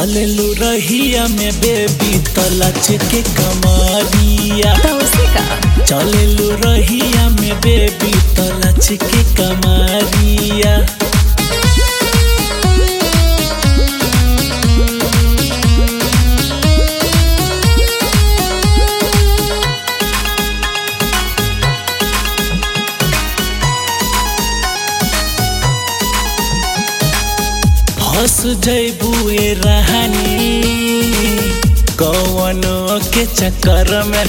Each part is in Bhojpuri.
चललू रहिया में बेबी तलच के कमरिया तो उसी का चललू रहिया में बेबी तलच के कमरिया फंस जैबुए रहनी कौनो के चक्कर में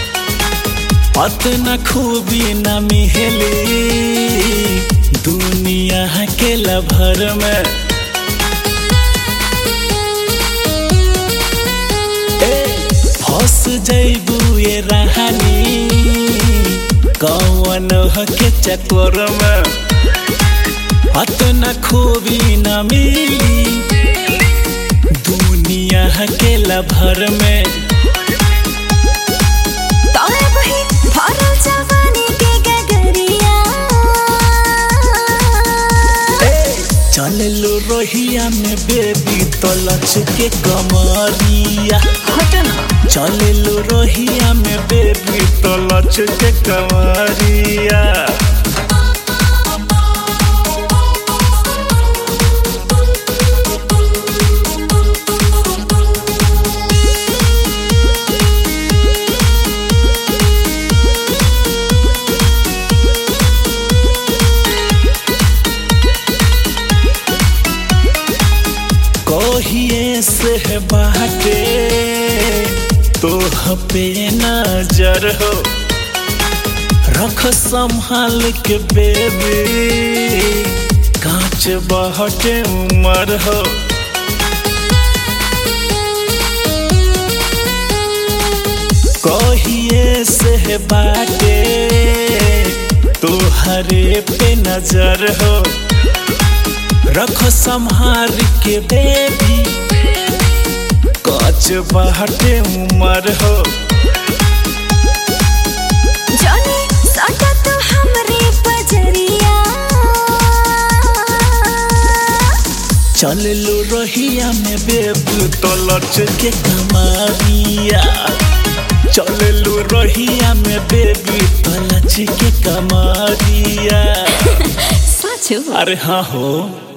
अतना खूबी न मिहली दुनिया के लभर में ए, फंस जैबुए रहनी कौनो के चक्कर में अतना खूबी न मिली दुनिया के लभर में तोरे बही भरल जवानी के गगरिया चललो रोहिया में बेबी तलच के कमरिया हट ना चललो रोहिया में बेबी तलच के कमरिया कहिए से बाटे तो पे नजर हो रख संभाल के बेबी कांच बहटे उमर हो कहिए से बाटे तोहरे पे नजर हो रखो संहार के बेबी कच बाटे उमर हो जानी सटा तो हमरे पजरिया चल लो रहिया में बेबी तो लच के कमारिया चल लो रहिया में बेबी तो लच के कमारिया साचो अरे हाँ हो